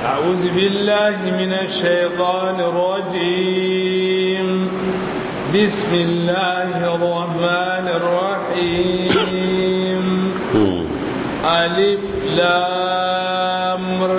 أعوذ بالله من الشيطان الرجيم بسم الله الرحمن الرحيم ألف لام ر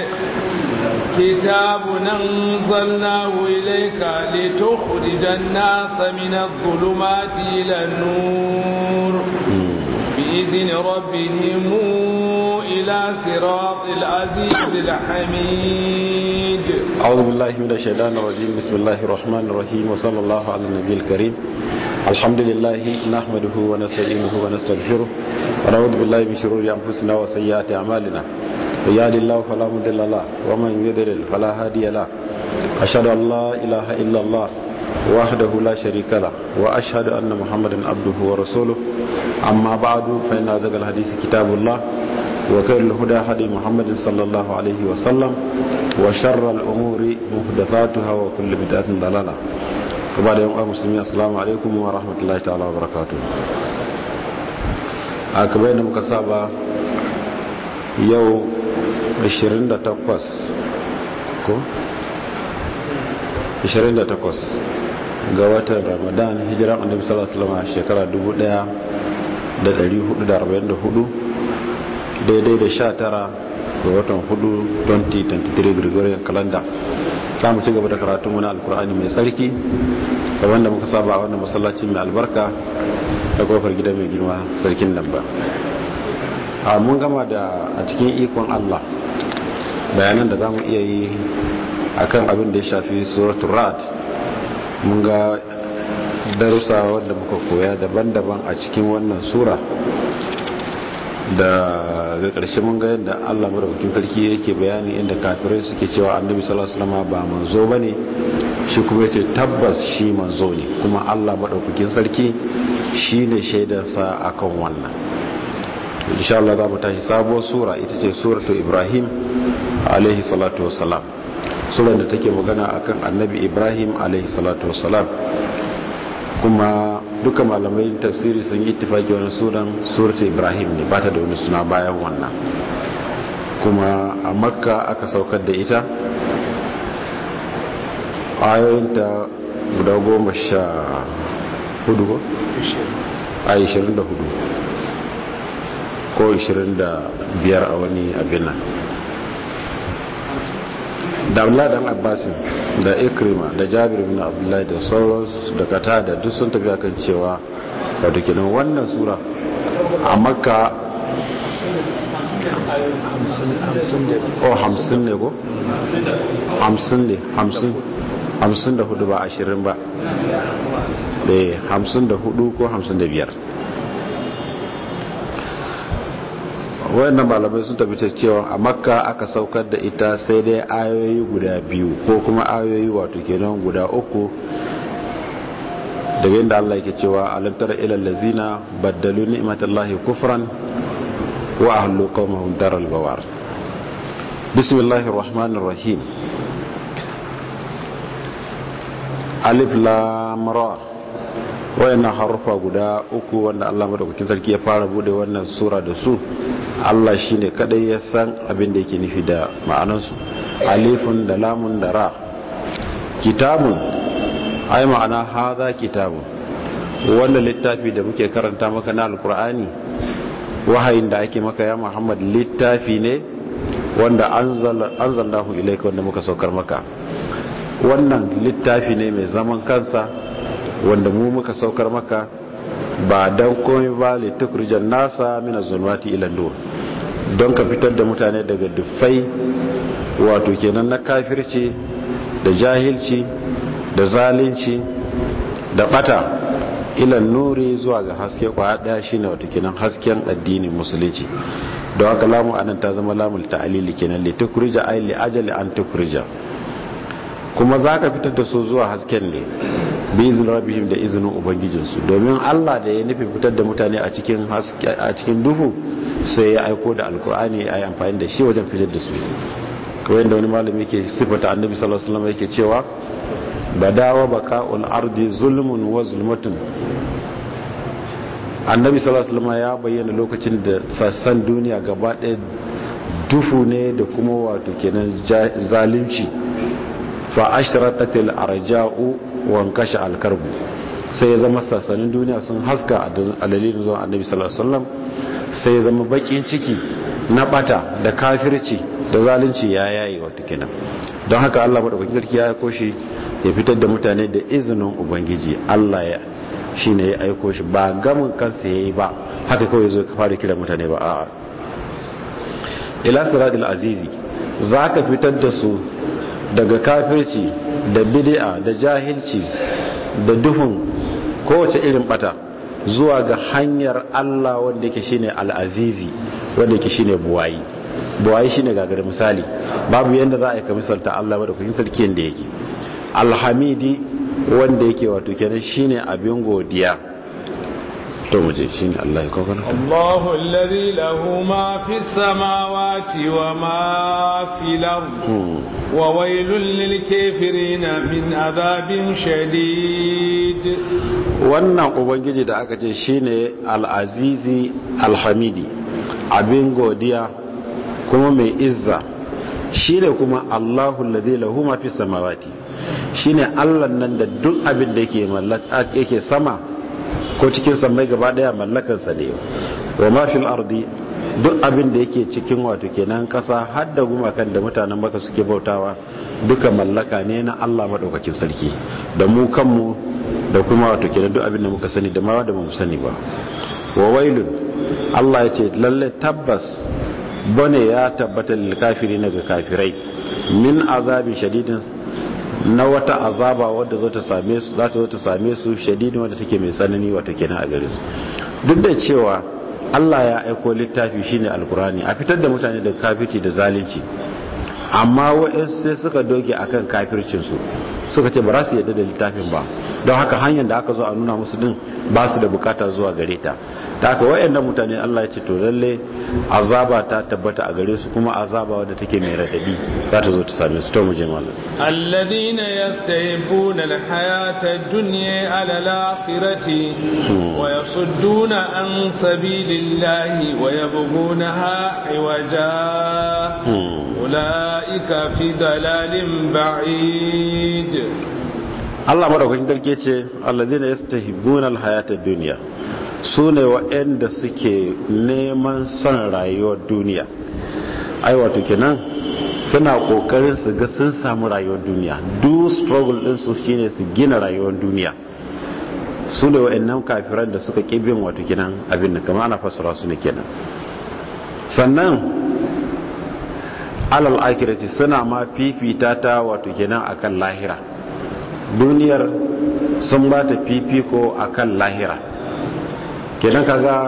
كتاب أنزلناه إليك لتخرج الناس من الظلمات إلى النور بإذن ربهم إلى صراط العزيز الحميد أعوذ بالله من الشيطان الرجيم بسم الله الرحمن الرحيم وصلى الله على النبي الكريم الحمد لله نحمده ونستعينه ونستغفره ونعوذ بالله من شرور أنفسنا وسيئات أعمالنا ويهد الله فلا مضل له ومن يضلل فلا هادي له أشهد أن لا إله إلا الله وحده لا شريك له وأشهد أن محمدا عبده ورسوله أما بعد فإن أزكى الحديث كتاب الله وخير الهدى هدي محمد صلى الله عليه وسلم وشر الأمور محدثاتها وكل بدعة ضلالة وبعد يوم المسلمين السلام عليكم ورحمة الله تعالى وبركاته أكبر مكسابة يوم 28 ko 28 ga watan ramadan hijiran annabi sallallahu alaihi wasallam shekara 1444 daidai da 19 ga watan 4 2023 gregorian calendar za mu ci gaba da karatun wani alkur'ani mai tsarki da wanda muka saba a wannan masallaci mai albarka da kofar gida mai girma sarkin nan ba a mun gama da a cikin ikon allah bayanan da za mu iya yi akan abin da ya shafi suratul rad mun ga darussa wanda muka koya daban-daban a cikin wannan sura da ga ƙarshe mun ga yadda Allah madaukakin sarki yake bayani inda kafirai suke cewa annabi sallallahu alaihi wasallam ba manzo bane shi kuma yace tabbas shi manzo ne kuma Allah madaukakin sarki shine shaidar sa akan wannan insha Allah za mu tashi sabuwar sura ita ce suratul Ibrahim alaihi salatu wassalam surar da take magana akan annabi ibrahim alaihi salatu wassalam kuma duka malamai tafsiri sun yi ittifaki wani sunan surata ibrahim ne ba ta da wani suna bayan wannan kuma a makka aka saukar da ita ayoyinta guda goma sha hudu ko? a ishirin da hudu ko ishirin da biyar a wani abin nan da abdullahi dan abbasin da ikrima da jabir bin abdullahi da sauransu da kata da duk sun tafi akan cewa wato kenan wannan sura a makka o hamsin ne ko? hamsin ne hamsin hamsin da hudu ba ashirin ba da hamsin da hudu ko hamsin da biyar wayannan malamai sun tafi cewa a makka aka saukar da ita sai dai ayoyi guda biyu ko kuma ayoyi wato kenan guda uku daga inda Allah yake cewa alam tara ila allazina baddalu ni'matallahi kufran wa ahlu qaumahum daral bawar bismillahir rahmanir rahim alif lam ra wayannan harufa guda uku wanda Allah madaukakin sarki ya fara bude wannan sura da su Allah shi ne kadai ya san abin da yake nufi da ma'anansu alifun da lamun da ra kitabun ai ma'ana haza kitabun wanda littafi da muke karanta maka na alkur'ani wahayin da ake maka ya muhammad littafi ne wanda anzalnahu ilaika wanda muka saukar maka wannan littafi ne mai zaman kansa wanda mu muka saukar maka ba don komai ba litukrijan nasa mina zulmati ila nur don ka fitar da mutane daga dufai wato kenan na kafirci da jahilci da zalunci da bata ila nuri zuwa ga haske kwaya daya shine wato kenan hasken addinin musulunci don haka lamu anan ta zama lamul ta'lili kenan litukrija ay li ajali an tukrija kuma za ka fitar da su zuwa hasken ne bi izin rabihim da izinin ubangijinsu domin allah da ya nufi fitar da mutane a cikin duhu sai ya aiko da alkur'ani a yi amfani da shi wajen fitar da su kawai da wani malami ke sifata annabi sallallahu alaihi yake cewa badawa baka'ul ardi zulmun wa zulmatun annabi sallallahu alaihi ya bayyana lokacin da sassan duniya gaba ɗaya dufu ne da kuma wato kenan zalunci fa ashraqatil arja'u wa kashe alkarbu sai ya zama sassanin duniya sun haska a dalilin zuwa annabi sallallahu alaihi wasallam sai ya zama bakin ciki na bata da kafirci da zalunci ya yayi wato kenan don haka Allah madaukakin sarki ya aiko shi ya fitar da mutane da izinin ubangiji Allah ya shine ya aiko shi ba gamin kansa yayi ba haka kawai zo ka fara kira mutane ba a'a ila siratul azizi zaka fitar da su daga kafirci da bid'a da jahilci da duhun kowace irin bata zuwa ga hanyar Allah wanda yake shine al-azizi wanda yake shine buwayi buwayi shine gagar misali babu yanda za a yi ka misalta Allah ba da kuyin sarki yanda yake alhamidi wanda yake wato kenan shine abin godiya to muje shine Allah ya kawo Allahu alladhi lahu ma fis samawati wa ma fil ard wa wailul lil kafirin min adhabin shadid wannan ubangiji da aka ce shine al-azizi al-hamidi abin godiya kuma mai izza shine kuma Allahu alladhi lahu ma fis samawati shine Allah nan da duk abin da yake mallaka yake sama ko cikin sammai gaba daya mallakansa ne wa ma fil ardi duk abin da yake cikin wato kenan kasa har da gumakan da mutanen maka suke bautawa duka mallaka ne na Allah madaukakin sarki da mu kanmu da kuma wato kenan duk abin da muka sani da ma wanda mu sani ba wa wailun Allah ya ce lalle tabbas bane ya tabbata lil kafirina ga kafirai min azabi shadidin na wata azaba wadda zo ta same su za ta zo ta same su shadidin wadda take mai tsanani wato kenan a gare su duk da cewa Allah ya aiko littafi shine alkurani a fitar da mutane da kafirci da zalunci amma wa'ansu sai suka doge akan kafircin su suka ce ba za su yadda da littafin ba don haka hanyar da aka zo a nuna musu din ba su da bukata zuwa gare ta da haka wayannan mutane Allah ya ce to lalle azaba ta tabbata a gare su kuma azaba wadda take mai radadi za ta zo ta same su to mu je mallam alladhina yastahibuna alhayata ad-dunya ala al-akhirati wa yasudduna an sabilillahi wa yabghunaha iwaja ulaika fi dalalin ba'id Allah madaukakin darke ce alladhina yastahibuna alhayata ad-dunya su ne waɗanda suke neman son rayuwar duniya ai wato kenan suna ƙoƙarin su ga sun samu rayuwar duniya duk struggle din su shine su gina rayuwar duniya su ne waɗannan kafiran da suka ƙi bin wato kenan abin da kama ana fassara su ne kenan sannan alal akirati suna ma fifita ta wato kenan akan lahira duniyar sun ba ta fifiko akan lahira kenan kaga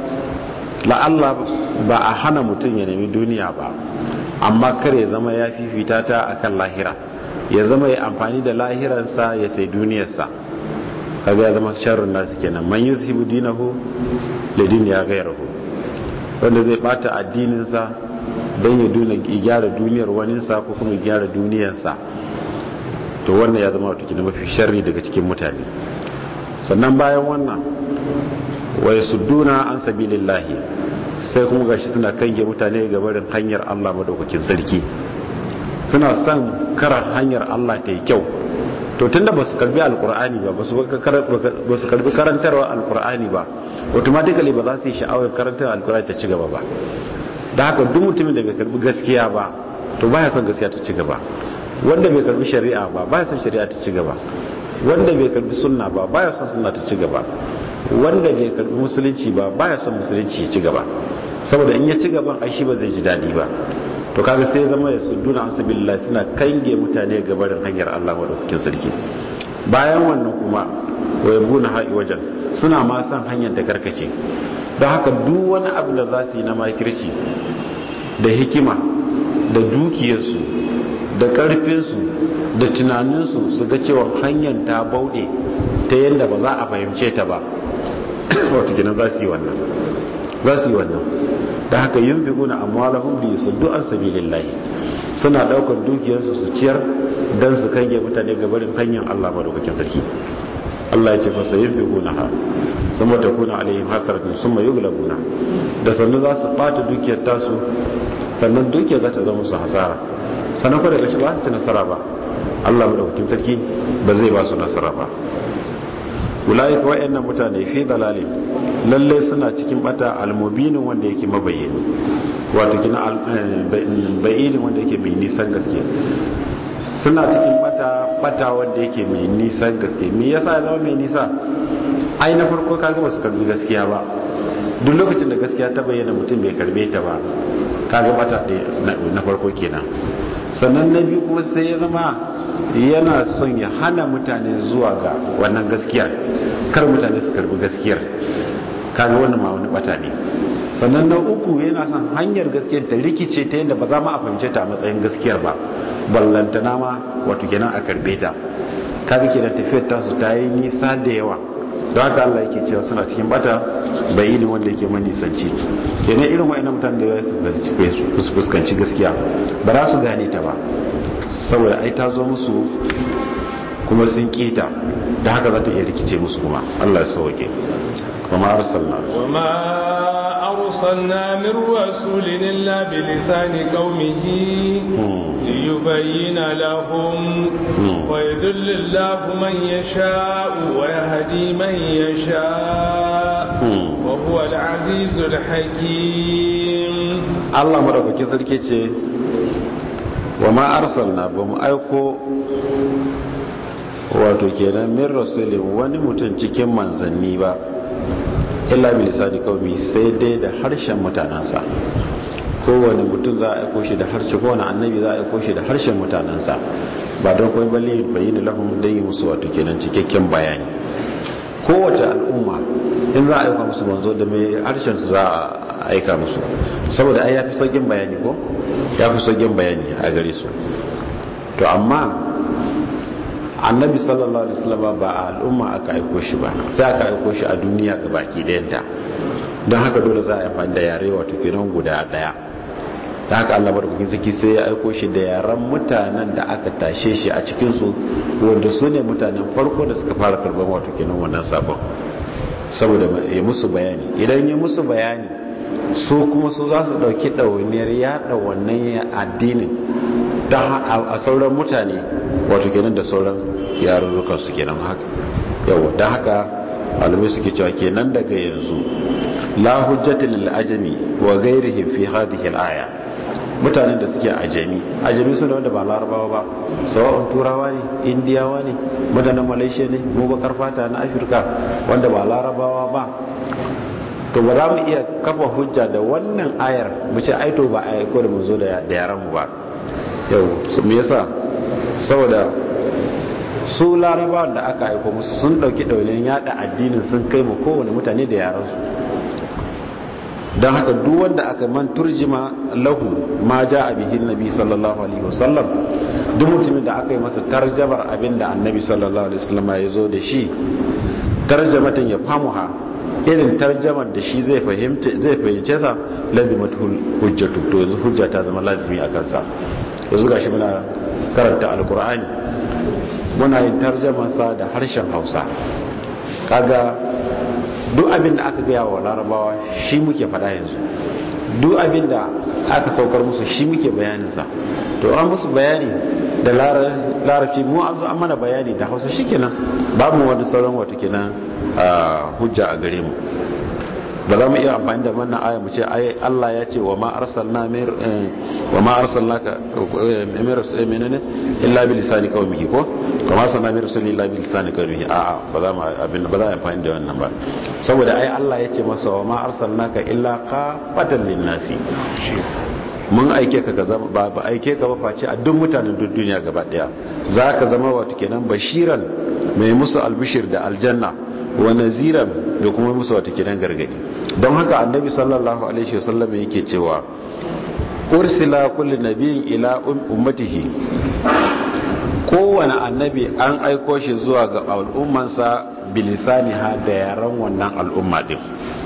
la'alla ba a hana mutum ya nemi duniya ba amma kar ya zama ya fifita ta akan lahira ya zama ya amfani da lahiransa ya sai duniyarsa kaga ya zama sharrun nasu kenan man yuzhibu dinahu li dunya ghayrihi wanda zai bata addininsa don ya duna gyara duniyar waninsa ko kuma gyara duniyarsa to wannan ya zama wata mafi sharri daga cikin mutane sannan bayan wannan wai sudduna an sabilillahi sai kuma gashi suna kange mutane ga barin hanyar Allah madaukakin sarki suna son karar hanyar Allah ta yi kyau to tunda ba su karbi alkur'ani ba ba su karbi karantarwa alkur'ani ba automatically ba za su yi sha'awar karantar alkur'ani ta ci gaba ba da haka duk mutumin da bai karbi gaskiya ba to baya son gaskiya ta ci gaba wanda bai karbi shari'a ba baya son shari'a ta ci gaba wanda bai karbi sunna ba baya son sunna ta ci gaba wanda bai karbi musulunci ba baya son musulunci ya ci gaba saboda in ya ci gaban ai shi ba zai ji dadi ba to kaga sai zama ya sudduna an sabilillah suna kange mutane ga barin hanyar Allah madaukakin sarki bayan wannan kuma wayabuna ha'i wajen suna ma san hanyar da karkace don haka duk wani abu da za su yi na makirci da hikima da dukiyarsu da karfinsu da tunaninsu su ga cewa hanyar ta bauɗe ta yadda ba za a fahimce ta ba wata gina za su yi wannan za su yi wannan da haka yin fi guna amwalahun biyu su du'an sabilillahi suna daukar dukiyarsu su ciyar don su kange mutane gabarin hanyar allah madaukakin sarki allah ya ce fasa yin fi guna ha sun mata kuna alayhim hasaratun sun mai yuglabuna da sannu za su ɓata dukiyar tasu sannan dukiya za ta zama musu hasara sannan kuma daga shi ba su ci nasara ba Allah madaukakin sarki ba zai ba su nasara ba ulai ka wayannan mutane fi dalalin lalle suna cikin bata almubinin wanda yake mabayyani wato kina bayyinin wanda yake mai nisan gaske suna cikin bata bata wanda yake mai nisan gaske me yasa ya zama mai nisa ai na farko kaga ba su karbi gaskiya ba duk lokacin da gaskiya ta bayyana mutum bai karbe ta ba kaga bata na farko kenan sannan na biyu kuma sai ya zama yana son ya hana mutane zuwa ga wannan gaskiyar kar mutane su karbi gaskiyar kaga wannan ma wani bata ne sannan na uku yana son hanyar gaskiyar ta rikice ta yadda ba za mu a fahimce ta a matsayin gaskiyar ba ballantana ma wato kenan a karbe ta kaga kenan tafiyar tasu ta yi nisa da yawa don haka Allah yake cewa suna cikin bata bai ilin wanda yake manisanci kenan irin wa'annan mutane da su fuskanci gaskiya ba za su gane ta ba saboda ai ta zo musu kuma sun kita da haka za ta iya rikice musu kuma Allah ya sauke kuma arsalna وما أرسلنا من رسول إلا بلسان قومه ليبين لهم ويدل الله من يشاء ويهدي من يشاء وهو العزيز الحكيم Allah madaukakin sarki ce wa ma arsalna ba mu aiko wato kenan min rasulin wani mutum cikin manzanni ba illa bi lisani qaumi sai dai da harshen mutanansa kowane mutum za a aiko shi da harshe kowane annabi za a aiko shi da harshen mutanansa ba don kai balle bayyana lahum dai musu wato kenan cikakken bayani kowace al'umma in za a aika musu manzo da mai harshen su za a aika musu saboda ai yafi saukin bayani ko yafi saukin bayani a gare su to amma annabi sallallahu alaihi wasallam ba a al'umma aka aiko shi ba sai aka aiko shi a duniya ga baki ɗayanta don haka dole za a yi amfani da yare wato kenan guda ɗaya da haka Allah barkokin zaki sai ya aiko shi da yaren mutanen da aka tashe shi a cikin su wanda su ne mutanen farko da suka fara karban wato kenan wannan sabon saboda ya musu bayani idan ya musu bayani su kuma su za su ɗauki ɗawainiyar yaɗa wannan addinin a sauran mutane wato kenan da sauran yarurrukan su kenan haka yawa don haka malamai suke cewa kenan daga yanzu la hujjata lil ajami wa ghairihi fi hadhihi al aya mutanen da suke ajami ajami su ne wanda ba larabawa ba sawa'un turawa ne indiyawa ne mutanen malaysia ne mu bakar fata na afirka wanda ba larabawa ba to ba za mu iya kafa hujja da wannan ayar mu ce aito ba a aiko da mun zo da yaran mu ba yau me yasa saboda su larabawan da aka aiko musu sun dauki ɗaunin yada addinin sun kai mu kowane mutane da yaransu don haka duk wanda aka man turjima lahu ma ja a bihin nabi sallallahu alaihi wasallam duk mutumin da aka yi masa tarjamar abin da annabi sallallahu alaihi wasallam ya zo da shi tarjamatin ya famuha irin tarjamar da shi zai fahimce zai fahimce sa lazimatul hujjatu to yanzu hujja ta zama lazimi a kansa yanzu gashi muna karanta alkur'ani muna yin tarjamansa da harshen hausa kaga duk abin da aka gaya wa larabawa shi muke faɗa yanzu duk abin da aka saukar musu shi muke bayaninsa to an musu bayani da larabci mu an zo an mana bayani da hausa shi kenan babu wani sauran wata kenan hujja a gare mu ba za mu iya amfani da wannan aya mu ce ai Allah ya ce wa ma arsalna mir wa ma arsalnaka mir menene illa bi lisani qaumihi ko kama sanna mir rasul illa bi lisani qaumihi a a ba za mu abin ba za mu amfani da wannan ba saboda ai Allah ya ce masa wa ma arsalnaka illa qafatan linnasi mun aike ka ka zama ba ba aike ka ba face a duk mutanen duk duniya gaba daya zaka zama wato kenan bashiran mai musu albishir da aljanna wa naziran da kuma musu wata kidan gargadi don haka annabi sallallahu alaihi wasallam yake cewa ursila kulli nabiyin ila ummatihi kowane annabi an aiko shi zuwa ga al'ummansa bilisani ha da yaran wannan al'umma din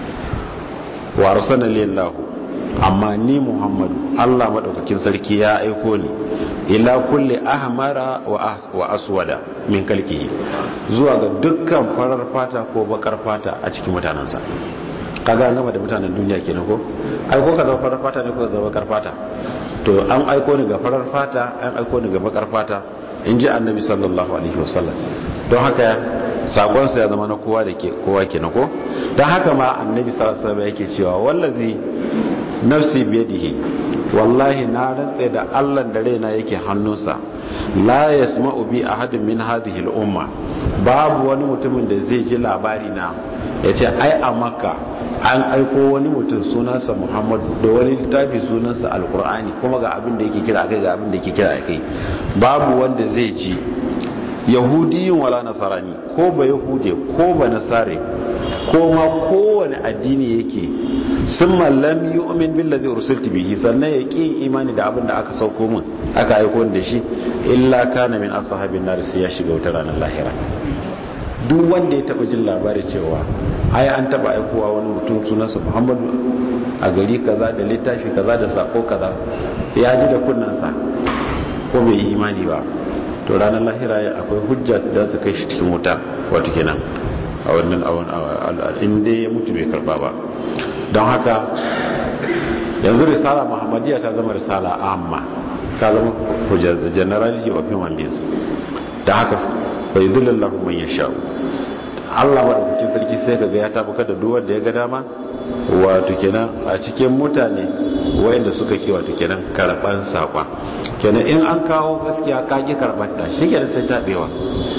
wa arsalallahu amma ni muhammadu Allah madaukakin sarki ya aiko ni ila kulli ahmara wa aswada min kalkihi zuwa ga dukkan farar fata ko bakar fata a cikin mutanensa kaga an gama da mutanen duniya kenan ko ai ko ka zama farar fata ne ko ka zama bakar fata to an aiko ni ga farar fata an aiko ni ga bakar fata in ji annabi sallallahu alaihi wasallam don haka sakonsa ya zama na kowa da ke kowa kenan ko don haka ma annabi sallallahu alaihi wasallam yake cewa wallazi nafsi biyadihi wallahi na rantse da Allah da raina yake hannunsa la yasma'u bi ahadin min hadhihi al-umma babu wani mutumin da zai ji labari na yace ai a makka an aiko wani mutum sunansa Muhammad da wani littafi sunansa alkur'ani kuma ga abin da yake kira kai ga abin da yake kira kai babu wanda zai ji yahudiyin wala nasarani ko ba yahude ko ba nasare ko ma kowane addini yake sun mallam yi umin billazi ursulti bihi sannan ya ƙi imani da abin da aka sauko min aka aiko da shi illa kana min ashabin nar sai ya shiga wutar ranar lahira duk wanda ya taba jin labari cewa ai an taba aikowa wani mutum sunansa Muhammadu a gari kaza da littafi kaza da sako kaza ya ji da kunnansa ko bai yi imani ba to ranar lahira akwai hujja da ta kai shi cikin wuta wato kenan a wannan inda ya mutu bai karba ba don haka yanzu risala muhammadiyya ta zama risala amma ta zama hujjar da generality of human beings da haka bai dullallahu man yasha'u Allah madaukakin sarki sai kaga ya tabuka da duk wanda ya ga dama wato kenan a cikin mutane wayanda suka ke wato kenan karban sakon kenan in an kawo gaskiya ka ki karban ta shikenan sai tabewa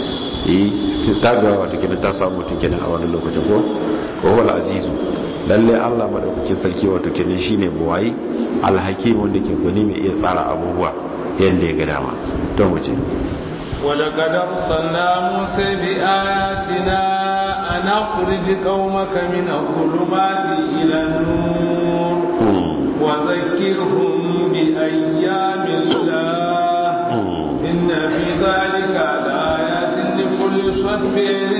eh tabewa wato kenan ta samu mutum kenan a wani lokacin ko ko wal azizu lalle Allah madaukakin sarki wato kenan shine buwayi alhakim wanda ke gani mai iya tsara abubuwa yanda ya ga dama to mu ce ولقد أرسلنا موسى بآياتنا أن أخرج قومك من الظلمات إلى النور وذكرهم بأيام الله إن في ذلك لآيات لكل صبر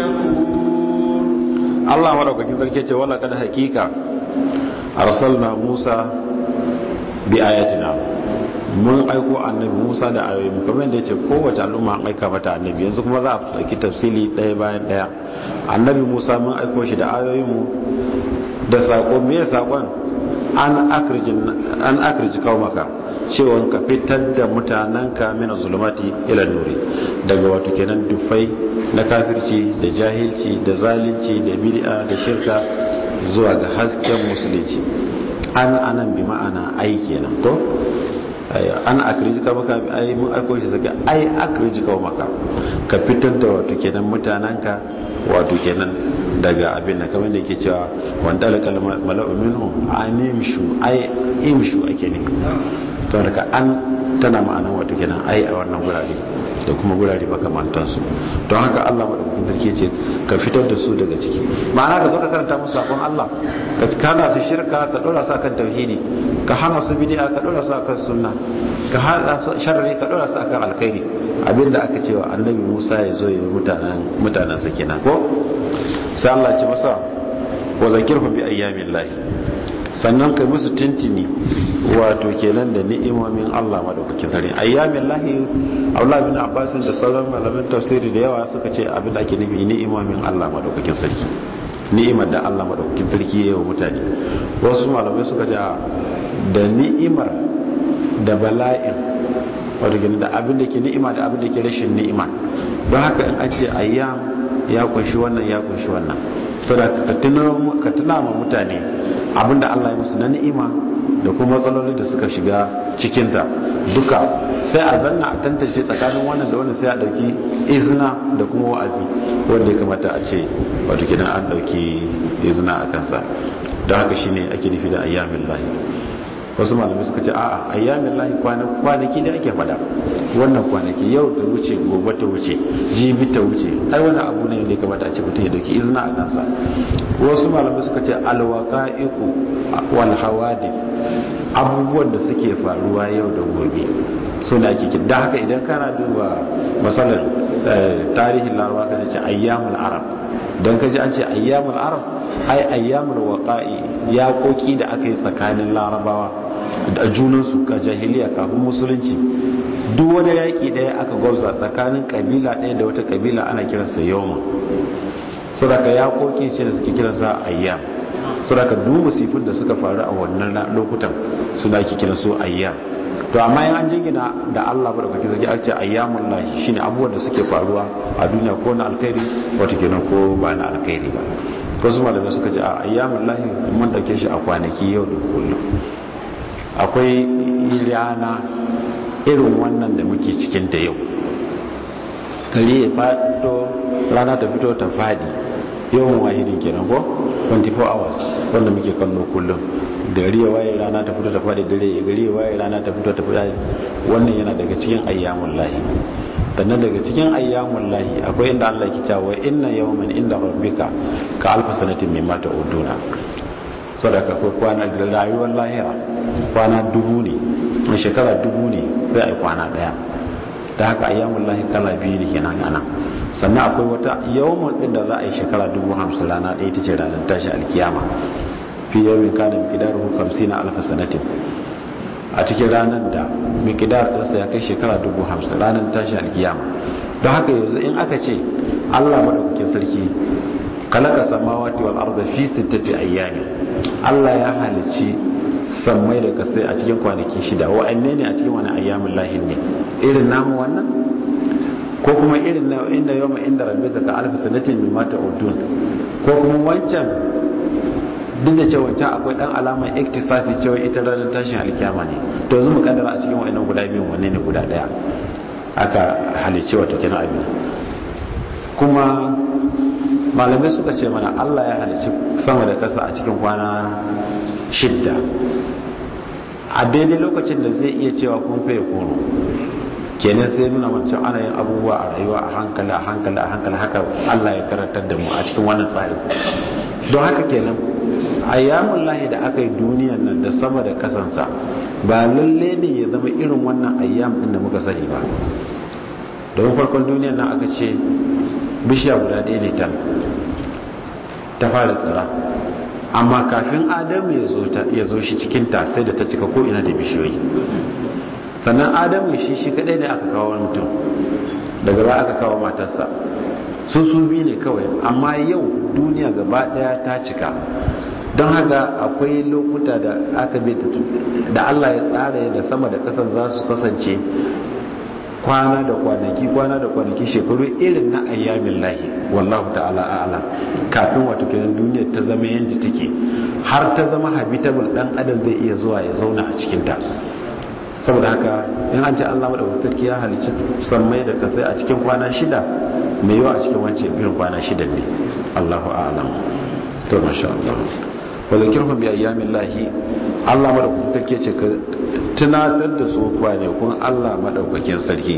شكور الله ورحمة الله ولقد حقيقة أرسلنا موسى بآياتنا mun aiko annabi musa da ayoyi kamar da ya ce kowace al'umma an aika mata annabi yanzu kuma za a ɗauki tafsili ɗaya bayan ɗaya annabi musa mun aiko shi da ayoyinmu da saƙo me ya saƙon an akirji kawo maka cewa ka fitar da mutanenka mina zulumati ila nuri daga wato kenan dufai na kafirci da jahilci da zalunci da bid'a da shirka zuwa ga hasken musulunci an anan bi ma'ana ai kenan to an akrijika maka ai mun aiko shi saka ai akrijika maka ka fitar da wato kenan mutananka wato kenan daga abin da kamar da yake cewa wanda alkal mala'u minhum animshu ai imshu ake ne to daga an tana ma'anan wato kenan ai a wannan gurare da kuma gurare makamantansu don haka Allah madaukakin sarki ce ka fitar da su daga ciki ma'ana ka zo ka karanta musu sakon Allah ka kana su shirka ka dora su akan tauhidi ka hana su bid'a ka dora su akan sunna ka hana su sharri ka dora su akan alkhairi abinda aka ce wa annabi Musa ya zo ya mutanen mutanen sa kenan ko sai Allah ce masa wa zakirhum bi ayyamillahi sannan kai musu tintini wato kenan da ni'imomin Allah madaukakin sarki ayyamin lahi Abdullah bin Abbas da sauran malaman tafsiri da yawa suka ce abin da ake nufi ni'imomin Allah madaukakin sarki ni'imar da Allah madaukakin sarki ya yi wa mutane wasu malamai suka ce da ni'imar da bala'in wato kenan da abin da ke ni'ima da abin da ke rashin ni'ima don haka in an ce ayyam ya kunshi wannan ya kunshi wannan saboda ka tuna ma mutane abinda Allah ya musu na ni'ima da kuma matsaloli da suka shiga cikinta duka sai a zanna a tantance tsakanin wannan da wannan sai a dauki izina da kuma wa'azi wanda ya kamata a ce wato kidan an dauki izina a kansa don haka shine ake nufi da ayyamin lahi wasu malamai suka ce a'a ayyamin lahi kwanaki da ake fada wannan kwanaki yau ta wuce gobe ta wuce jibi ta wuce ai wani abu ne da ya kamata a ce mutum ya dauki izina a kansa wasu malamai suka ce alwaqa'iqu wal hawadith abubuwan da suke faruwa yau da gobe su ne ake kin da haka idan kana duba masalar tarihin larabawa ka ce ayyamul arab don ka ji an ce ayyamul arab ai ayyamul waqa'i ya koki da aka yi tsakanin larabawa da junansu ka jahiliya kafin musulunci duk wani yaƙi ɗaya aka gwauza tsakanin kabila ɗaya da wata kabila ana kiransa yawma sadaka ya koki ce da suke kiransa ayyam saboda duk musifin da suka faru a wannan lokutan suna ake kiran su ayyam to amma in an jingina da Allah ba da kake zaki ake ayyamul lahi shine abubuwan da suke faruwa a duniya ko na alkhairi wato kenan ko ba na alkhairi ba ko su malamai suka ce a ayyamul lahi mun dauke shi a kwanaki yau da kullum akwai rana irin wannan da muke cikin ta yau kare ya fito rana ta fito ta fadi yawan wahidin kenan ko 24 hours wanda muke kallo kullum gari ya waye rana ta fito ta fadi dare ya gari ya waye rana ta fito ta fadi wannan yana daga cikin ayyamun lahi sannan daga cikin ayyamun lahi akwai inda Allah ke cewa inna yawman inda rabbika ka alfa sanatin mimma ta'uduna sadaka ko kwana da rayuwar lahira kwana dubu ne mai shekara dubu ne zai ai kwana daya da haka ayyamun lahi kala biyu ne kenan ana sannan akwai wata yawon din da za a yi shekara dubu hamsin rana ɗaya ta ce ranar tashi alkiyama fi yawon kana mikidar hukamsi na alfa sanatin a cikin ranar da mikidar ɗinsa ya kai shekara dubu hamsin ranar tashi alkiyama don haka yanzu in aka ce allah maɗaukakin sarki kalaka samawati wal arda fi sittati ayyami allah ya halici sammai da kasai a cikin kwanaki shida wa'anne ne a cikin wani ayyamin lahin ne irin namu wannan ko kuma irin na inda yawma inda rabbika ka alfi sanatin mimma ta'udun ko kuma wancan duk da cewa wancan akwai dan alamar iktisasi cewa ita ranar tashin alkiyama ne to yanzu mu kaddara a cikin wa'annan guda biyu wanne ne guda daya aka halice wato kenan abin kuma malamai suka ce mana Allah ya halici sama da kasa a cikin kwana shidda a daidai lokacin da zai iya cewa kun faye kono kenan sai nuna wancan ana yin abubuwa a rayuwa a hankali a hankali a hankali haka Allah ya karantar da mu a cikin wannan tsari don haka kenan ayyamun lahi da aka yi duniyan nan da sama da kasansa ba lalle ne ya zama irin wannan ayyam din da muka sani ba domin farkon duniyan nan aka ce bishiya guda ɗaya ne ta fara tsira amma kafin adamu ya zo shi cikin ta sai da ta cika ko ina da bishiyoyi sannan adamu shi shi kadai ne aka kawo mutum daga ba aka kawo matarsa su su biyu ne kawai amma yau duniya gaba daya ta cika don haka akwai lokuta da aka bi da Allah ya tsara da sama da kasan za su kasance kwana da kwanaki kwana da kwanaki shekaru irin na ayyamin lahi wallahu ta'ala a'ala kafin wato kenan duniyar ta zama yadda take har ta zama habitable dan adam zai iya zuwa ya zauna a cikin ta saboda haka in an ce Allah madaukakin sarki ya halicci sammai da kasai a cikin kwana shida mai yawa a cikin wancan irin kwana shida ne Allahu a'lam to masha Allah wa zakirhum bi ayyamin lahi Allah madaukakin sarki ce ka tunatar da su kwanakun Allah madaukakin sarki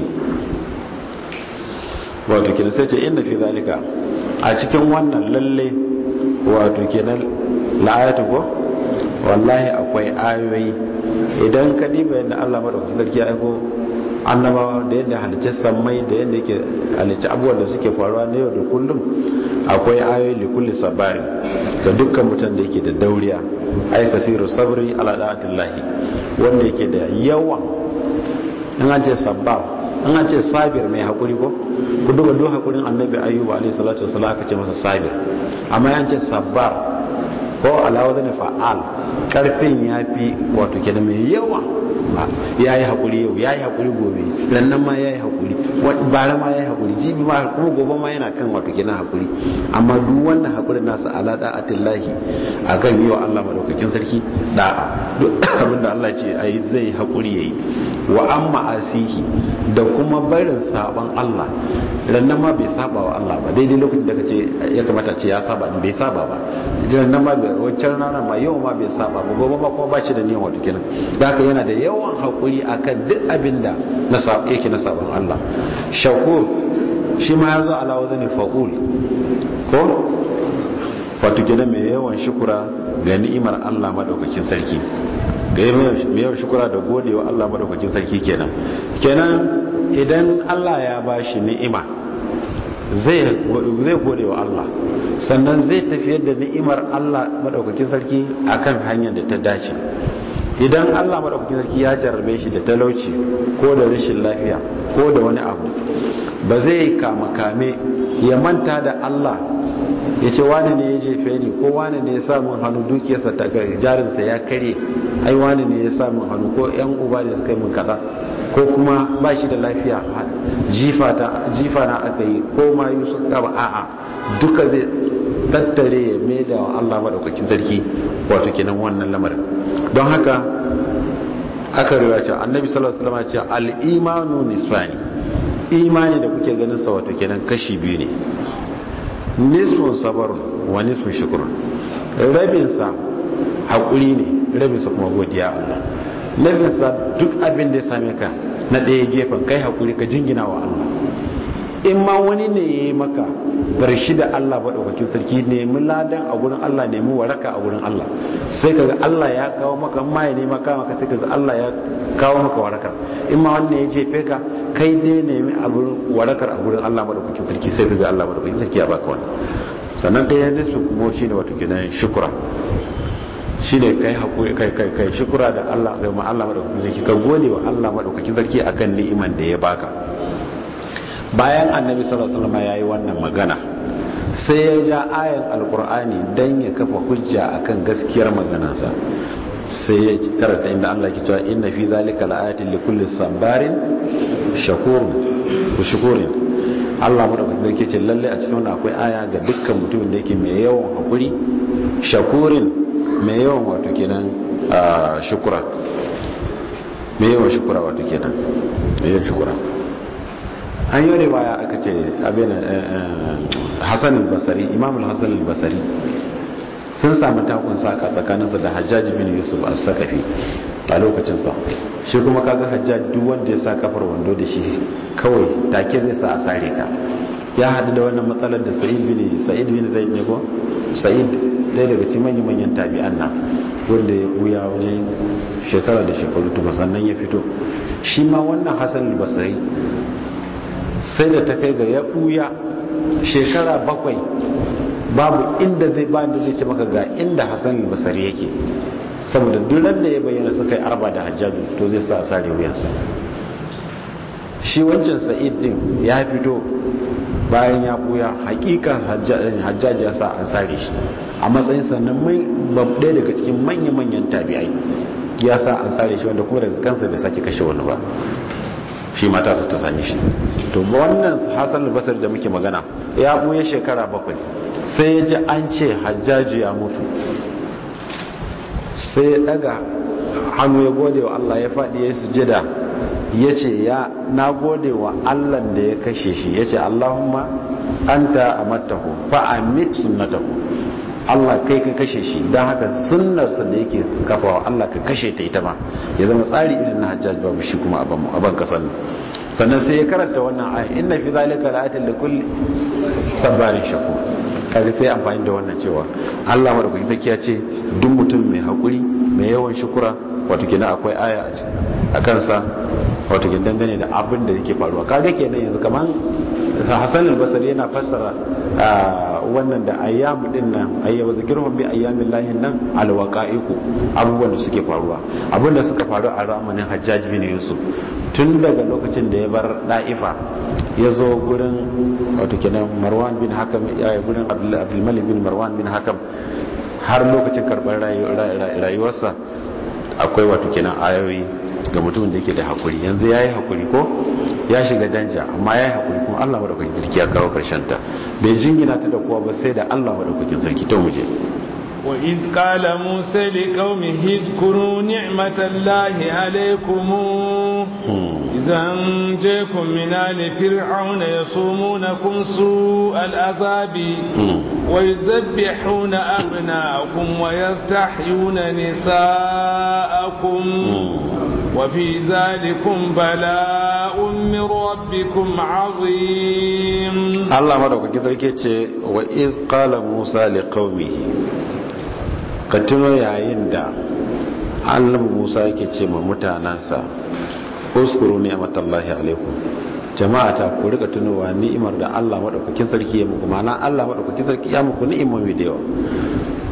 wato kenan sai ce inna fi zalika a cikin wannan lalle wato kenan la'ayatu ko wallahi akwai ayoyi idan ka diba yadda Allah madaukakin sarki ya aiko annabawa da yadda halicce sammai da yadda yake halicce abubuwan da suke faruwa na yau da kullum akwai ayoyi li kulli sabari ga dukkan mutum da yake da dauriya ay kasiru sabri ala da'atillahi wanda yake da yawa in an ce sabbar in an ce sabir mai hakuri ko ku duba duk hakurin annabi ayyuba alayhi salatu wasallam aka ce masa sabir amma an ce sabbar ko alawa zane fa'al karfin ya fi wato kenan mai yawa ya yi haƙuri yau ya yi haƙuri gobe rannan ma ya yi haƙuri bara ma ya yi haƙuri jibi ma kuma gobe ma yana kan wato kenan haƙuri amma duk wannan haƙurin nasa ala da'atillahi a kan yi wa Allah madaukakin sarki da'a duk abinda Allah ce a yi zai haƙuri ya yi wa an ma'asihi da kuma barin saban Allah rannan ma bai saba wa Allah ba daidai lokacin da kace ya kamata ce ya saba bai saba ba rannan ma bai wancan rana ma yau ma bai saba ba gobe ma kuma ba shi da niyan wato kenan da haka yana da yawan hakuri akan duk abin da na yake na saban Allah shakur shi ma ya zo ala wazani fa'ul ko wato kenan mai yawan shukura ga ni'imar Allah madaukakin sarki ga mai yawan shukura da godewa Allah madaukakin sarki kenan kenan idan Allah ya bashi ni'ima zai gode wa Allah sannan zai tafiyar da ni'imar Allah madaukakin sarki akan hanyar da ta dace idan Allah madaukakin sarki ya jarrabe shi da talauci ko da rashin lafiya ko da wani abu ba zai kama kame ya manta da Allah ya ce wani ne ya jefe ni ko wani ne ya samun hannu dukiyarsa ta jarinsa ya kare ai wani ne ya samun hannu ko yan uba ne suka yi mun kaza ko kuma ba shi da lafiya jifa na aka yi ko ma yi suka gaba a'a duka zai tattare ya mai da Allah maɗaukakin sarki wato kenan wannan lamarin don haka aka riwa ce annabi sallallahu alaihi wasallam ce al-imanu nisfani imani da kuke ganin sa wato kenan kashi biyu ne nisfun sabarun wa nisfun shukrun rabin sa hakuri ne rabin sa kuma godiya Allah rabin sa duk abin da ya same ka na ɗaya gefen kai hakuri ka jingina wa Allah in ma wani ne ya yi maka bar shi da Allah maɗaukakin sarki nemi ladan a gurin Allah nemi waraka a gurin Allah sai kaga Allah ya kawo maka ma ya nema kawo maka sai kaga Allah ya kawo maka waraka in ma wani ya jefe ka kai dai nemi abin warakar a gurin Allah maɗaukakin sarki sai kaga Allah maɗaukakin sarki ya baka wani sannan ɗaya nisfi kuma shi ne wato kenan shukura shi ne kai haƙuri kai kai kai shukura da Allah ga ma Allah maɗaukakin sarki ka gode wa Allah maɗaukakin sarki akan ni'iman da ya baka bayan annabi sallallahu alaihi wasallam yayi wannan magana sai ya ja ayan alqur'ani dan ya kafa hujja akan gaskiyar maganarsa sai ya karanta inda Allah ke cewa inna fi zalika laayatin likulli sabarin shakur ku shukurin Allah madaukakin sarki ce lalle a cikin wannan akwai aya ga dukkan mutumin da yake mai yawan hakuri shakurin mai yawan wato kenan shukura mai yawan shukura wato kenan mai yawan shukura an yi riwaya aka ce abin hassan al-basari imam hassan al-basari sun sami takun saka tsakaninsa da hajjaji bin yusuf a sakafi a lokacinsa shi kuma kaga hajjaji duk wanda ya sa kafar wando da shi kawai take zai sa a sare ka ya haɗu da wannan matsalar da sa'id bin sa'id bin zaid ne ko sa'id ɗaya daga cikin manyan manyan tabi'an nan wanda ya buya wajen shekara da shekaru tuba sannan ya fito shi ma wannan hassan al-basari sai da ta kai ga ya ɓuya shekara bakwai babu inda zai ba da zai ce maka ga inda hassan basari yake saboda duran da ya bayyana suka yi arba da hajjaju to zai sa a sare wuyansa shi wancan sa'id din ya fito bayan ya ɓuya hakikan hajjaji ya sa an sare shi a matsayin sannan mai babbe daga cikin manya-manyan tabi'ai ya sa an sare shi wanda kuma daga kansa bai sake kashe wani ba shi mata su ta sami shi to wannan hasan albasar da muke magana ya buye shekara bakwai sai ya ji an ce hajjaji ya mutu sai ya daga hannu ya gode wa Allah ya faɗi ya sujada ya ce ya na gode wa Allah da ya kashe shi ya ce Allahumma anta amattahu fa amit sunnatahu Allah kai ka kashe shi don haka sunnarsa da yake kafawa Allah ka kashe ta ita ma ya zama tsari irin na hajjaj babu shi kuma a ban kasan sannan sai ya karanta wannan aya inna fi zalika la'atin li kulli sabarin shakur kaga sai amfani da wannan cewa Allah madaukaki take ya ce duk mutum mai hakuri mai yawan shukura wato kenan akwai aya a kansa wato kenan dangane da abin da yake faruwa kaga kenan yanzu kaman Hassan al-Basri yana fassara wannan da ayyamu din nan ayyamu zikirhum bi ayyamin lahin nan alwaqaiku abubuwan da suke faruwa abin da suka faru a ramanin Hajjaj bin Yusuf tun daga lokacin da ya bar Daifa ya zo gurin wato kenan Marwan bin Hakam ya gurin Abdul Malik bin Marwan bin Hakam har lokacin karɓar rayuwarsa akwai wato kenan ayoyi ga mutumin da yake da hakuri yanzu ya yi hakuri ko ya shiga danja amma ya yi hakuri kuma allah maɗaukakin sarki ya kawo ta bai jingina ta da kowa ba sai da allah maɗaukakin sarki ta muje وإذ قال موسى لقومه اذكروا نعمة الله عليكم إذا أنجيكم من آل فرعون يصومونكم سوء العذاب ويذبحون أبناءكم ويستحيون نساءكم وفي ذلكم بلاء من ربكم عظيم الله مدوك كذلك وإذ قال موسى لقومه ka tuno yayin da annabi musa yake ce ma mutanansa uskuru ni'matallahi alaikum jama'a ta ku rika tunowa ni'imar da Allah madaukakin sarki ya muku ma'ana Allah madaukakin sarki ya muku ni'imomi da yawa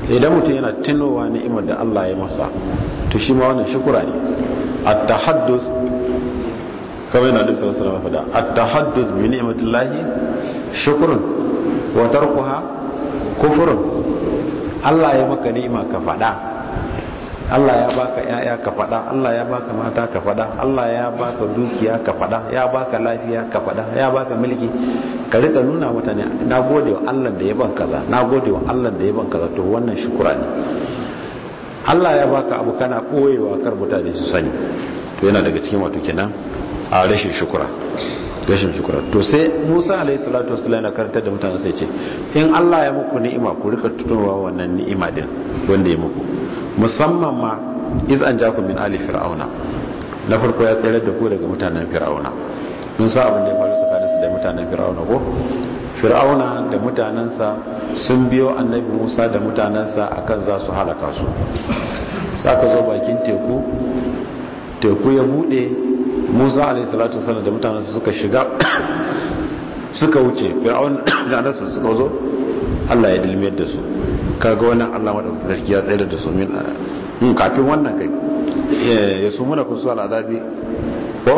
idan mutum yana tunowa ni'imar da Allah ya masa to shi ma wannan shukura ne at-tahaddus kamar yana da sallallahu alaihi wasallam fada at-tahaddus bi ni'matillahi shukrun wa tarkuha kufrun Allah ya maka ni'ima ka fada Allah ya baka yaya ka fada Allah ya baka mata ka fada Allah ya baka dukiya ka fada ya baka lafiya ka fada ya baka mulki ka rika nuna mutane na gode wa Allah da ya ban kaza na gode wa Allah da ya ban kaza to wannan shukura ne Allah ya baka abu kana koyewa kar mutane su sani to yana daga cikin wato kenan a rashin shukura rashin shukura to sai Musa alaihi salatu wasallam yana karantar da mutane sai ce in Allah ya muku ni'ima ku rika tunowa wannan ni'ima din wanda ya muku musamman ma iz an jakum min ali fir'auna na farko ya tsayar da ku daga mutanen fir'auna mun sa abin da ya faru tsakanin su da mutanen fir'auna ko fir'auna da mutanensa sun biyo annabi Musa da mutanensa akan za su halaka su saka zo bakin teku teku ya bude Musa alaihi salatu wasallam da mutanensa suka shiga suka wuce fir'auna da nasa suka zo Allah ya dilmiyar da su kaga wannan Allah madaukakin sarki ya tsayar da su min in kafin wannan kai ya su muna kusu al'adabi ko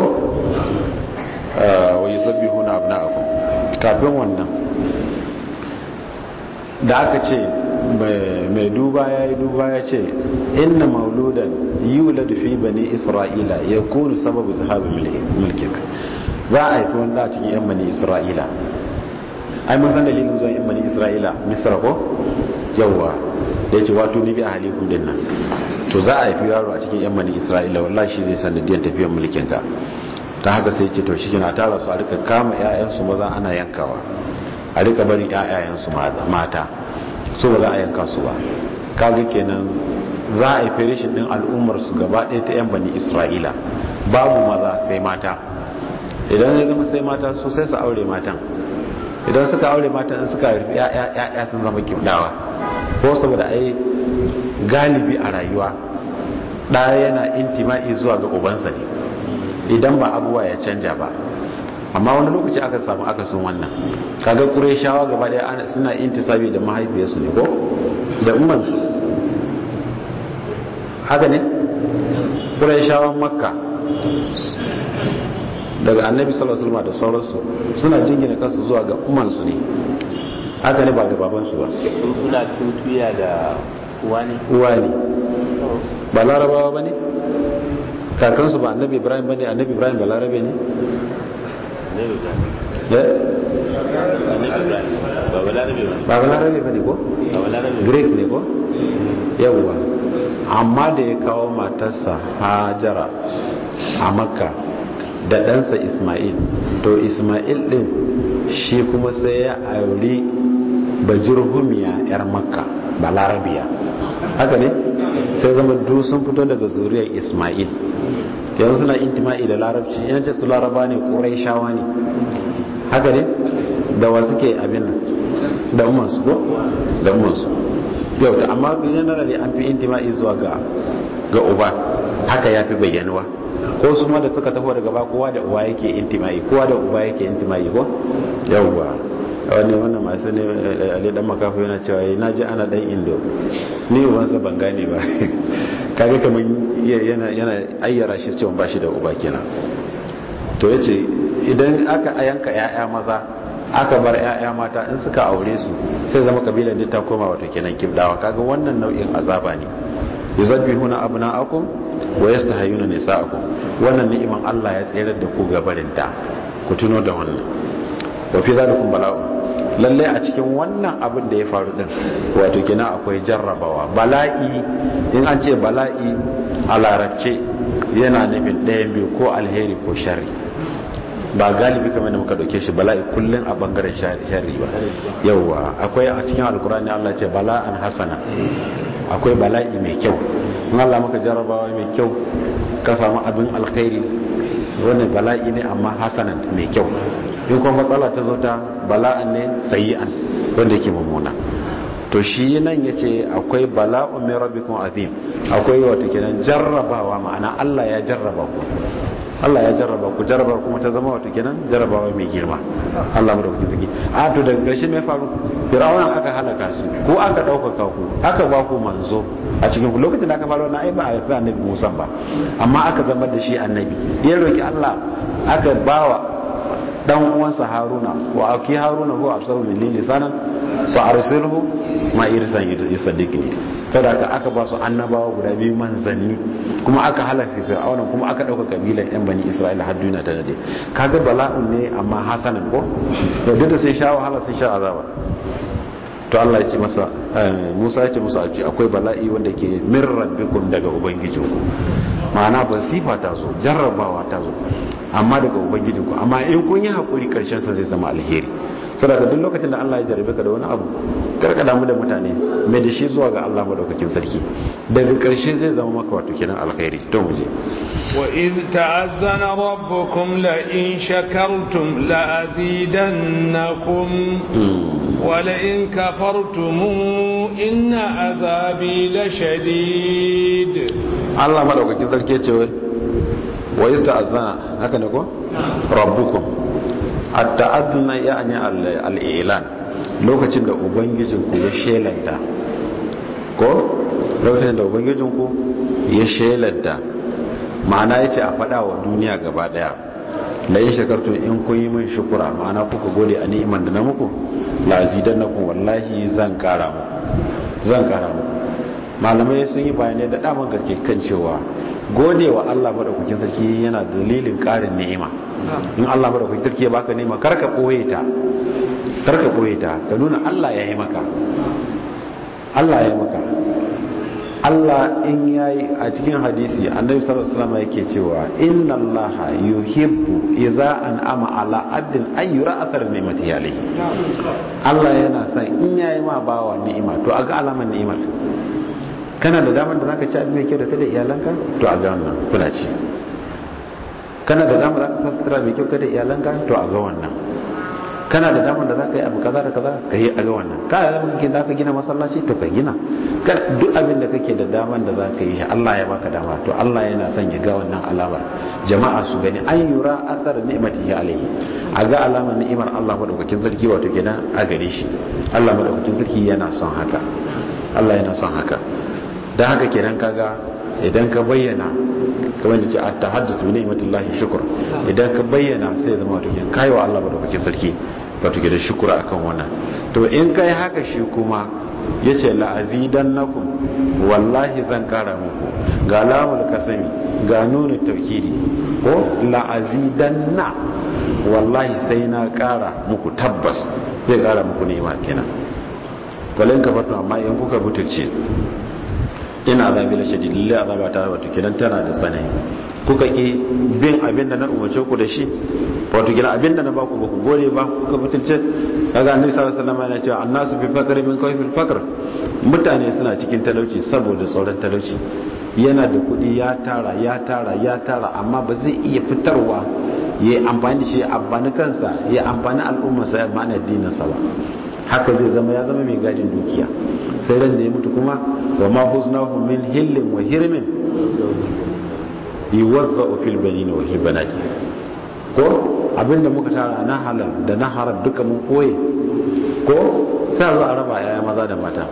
wa yusabbihuna abna'akum kafin wannan da aka ce mai duba ya yi duba ya ce inna mauludan yuladu fi bani isra'ila ya kunu sababu zahabi mulkika za a haifi wanda a cikin yan bani isra'ila ai mun san dalilin zuwa yan bani isra'ila misra ko yawwa da yace wato ni bi a halikun din nan to za a haifi yaro a cikin yan bani isra'ila wallahi shi zai sanadiyar tafiyar mulkin ka ta haka sai ce to shi na tara su a rika kama ƴaƴansu maza ana yankawa a rika barin ƴaƴayensu mata so ba za a yanka su ba kaga kenan za a yi ferishin din al'ummar su gaba ɗaya ta yan bani isra'ila babu maza sai mata idan ya zama sai mata su sai su aure matan idan suka aure matan in suka rufe ya'ya sun zama kibdawa ko saboda ai galibi a rayuwa ɗaya yana intima'i zuwa ga ubansa ne idan ba abuwa ya canja ba amma wani lokaci aka samu akasin wannan kaga shawa gaba daya suna intisabi da mahaifiyarsu ne ko da ummansu haka ne shawan makka daga annabi sallallahu alaihi da sauransu suna jingina kansu zuwa ga ummansu ne haka ne ba ga babansu ba suna tutuya da uwa ne uwa ne ba larabawa ba ne kakansu ba annabi ibrahim ba ne annabi ibrahim ba larabe ne ba ba larabe ba ne ko greek ne ko yawwa amma da ya kawo matarsa hajara a makka da ɗansa ismail to ismail ɗin shi kuma sai ya auri bajirhumiya 'yar makka ba larabiya haka ne sai zama duk sun fito daga zuriyar ismail yanzu suna intima'i da larabci yanci su laraba ne ƙurai shawa ne haka ne da wa suke abin nan da umarsu ko da umarsu yau ta amma generally an fi intima'i zuwa ga ga uba haka ya fi bayyanuwa ko su ma da suka taho daga ba kowa da uwa yake intima'i kowa da uba yake intima'i ko yawwa wani wannan masu ne ali dan makafu yana cewa na ji ana dan indo ni ubansa ban gane ba kaga kamar yana yana ayyara shi cewa ba shi da uba kenan to yace idan aka yanka yaya maza aka bar yaya mata in suka aure su sai zama kabilar duk ta koma wato kenan kibdawa kaga wannan nau'in azaba ne yuzabbihuna abna'akum wa yastahayuna nisa'akum wannan ni'iman Allah ya tsere da ku gabarinta ku tuno da wannan wa fi zalikum bala'u lalle a cikin wannan abin da ya faru din wato kina akwai jarrabawa bala'i in an ce bala'i a larabce yana nufin ɗayan biyu ko alheri ko sharri ba galibi kamar da muka dauke shi bala'i kullum a bangaren sharri ba yauwa akwai a cikin alkurani Allah ce bala'an hasana akwai bala'i mai kyau in Allah maka jarrabawa mai kyau ka samu abin alkhairi wannan bala'i ne amma hasanan mai kyau in kuma matsala ta zo ta bala'an ne sayi'an wanda yake mummuna to shi nan yace akwai bala'un min rabbikum azim akwai wato kenan jarrabawa ma'ana Allah ya jarraba ku Allah ya jarraba ku jarraba kuma ta zama wato kenan jarrabawa mai girma Allah madaukakin sarki a to daga ƙarshe mai faru fir'auna aka halaka shi ko aka ɗaukaka ku aka ba ku manzo a cikin ku lokacin da aka fara wannan ai ba a haifi annabi Musa ba amma aka zama da shi annabi ya roki Allah aka bawa dan uwansa Haruna wa aki Haruna huwa absaru min lisanan fa arsilhu ma irsan yusaddiqni saboda aka ba su annabawa guda biyu manzanni kuma aka halafi fir'auna kuma aka dauka kabilan yan bani isra'ila har duniya ta dade kaga bala'un ne amma hasanan ko to duk da sai sha wahala sai sha azaba to Allah ya ce masa Musa ya ce musu akwai bala'i wanda ke min rabbikum daga ubangijinku ma'ana ba sifa ta zo jarrabawa ta zo amma daga ubangijinku amma in kun yi hakuri karshen sa zai zama alheri saboda duk lokacin da Allah ya jarabe ka da wani abu karka damu da mutane mai da shi zuwa ga Allah madaukakin sarki daga karshe zai zama maka wato kenan alkhairi to mu je wa iz ta'azzana rabbukum la in shakartum la azidannakum wa la in kafartum inna azabi la shadid Allah madaukakin sarki ya ce wa iz ta'azzana haka ne ko rabbukum at-ta'adduna ya'ni al-i'lan lokacin da ubangijinku ya shelanta ko lokacin da ubangijinku ya shelanta ma'ana yace a fada wa duniya gaba daya la in shakartum in kun yi min shukura ma'ana kuka gode a ni'iman da na muku la azidannakum wallahi zan kara muku zan kara muku malamai sun yi bayanai da daman gaske kan cewa gode wa Allah madaukakin sarki yana dalilin karin ni'ima in Allah madaukakin sarki ya baka ni'ima karka boye ta karka boye ta ka nuna Allah ya yi maka Allah ya yi maka Allah in yayi a cikin hadisi annabi sallallahu alaihi wasallam yake cewa inna Allah yuhibbu idza an'ama ala abdin an yura athar ni'mati alayhi Allah yana son in yayi ma bawa ni'ima to aga alaman ni'imar kana da damar da zaka ci abin mai kyau da kada iyalanka to a ga wannan kuna ci kana da damar da zaka sa sutura mai kyau kada iyalanka to a ga wannan kana da damar da zaka yi abu kaza da kaza ka yi a ga wannan kana da damar kake da ka gina masallaci to ka gina duk abin da kake da damar da zaka yi shi Allah ya baka dama to Allah yana son ya ga wannan alamar jama'a su gani an yura athar ni'matihi alaihi a ga alamar ni'imar Allah madaukakin sarki wato kenan a gare shi Allah madaukakin sarki yana son haka Allah yana son haka don haka kenan kaga idan ka bayyana kamar da ce a ta haddasa bi ni'matillahi shukr idan ka bayyana sai zama wato kenan kai wa Allah madaukakin sarki wato kenan shukura akan wannan to in kai haka shi kuma yace la azidannakum wallahi zan kara muku ga lamul kasami ga nunu tawkidi ko la azidanna wallahi sai na kara muku tabbas zai kara muku ni'ima kenan walin kafartu amma in kuka butulce ina azabi la shadid lillahi azaba ta wato kidan tana da tsanani kuka ki bin abin da na umarce ku da shi wato kidan abin da na baku ba ku gode ba kuka mutunce kaga annabi sallallahu alaihi wasallam yana cewa annasu fi faqri min kayfil faqr mutane suna cikin talauci saboda tsoron talauci yana da kuɗi ya tara ya tara ya tara amma ba zai iya fitarwa ya yi amfani da shi ya amfani kansa ya amfani al'ummarsa ya amfani addininsa ba haka zai zama ya zama mai gadin dukiya sai ran da ya mutu kuma wa ma huznahu min hillin wa hirmin yuwazza'u fil banin wa fil banati ko abinda muka tara na halal da na haram duka mun koye ko sai zo a raba yaya maza da mata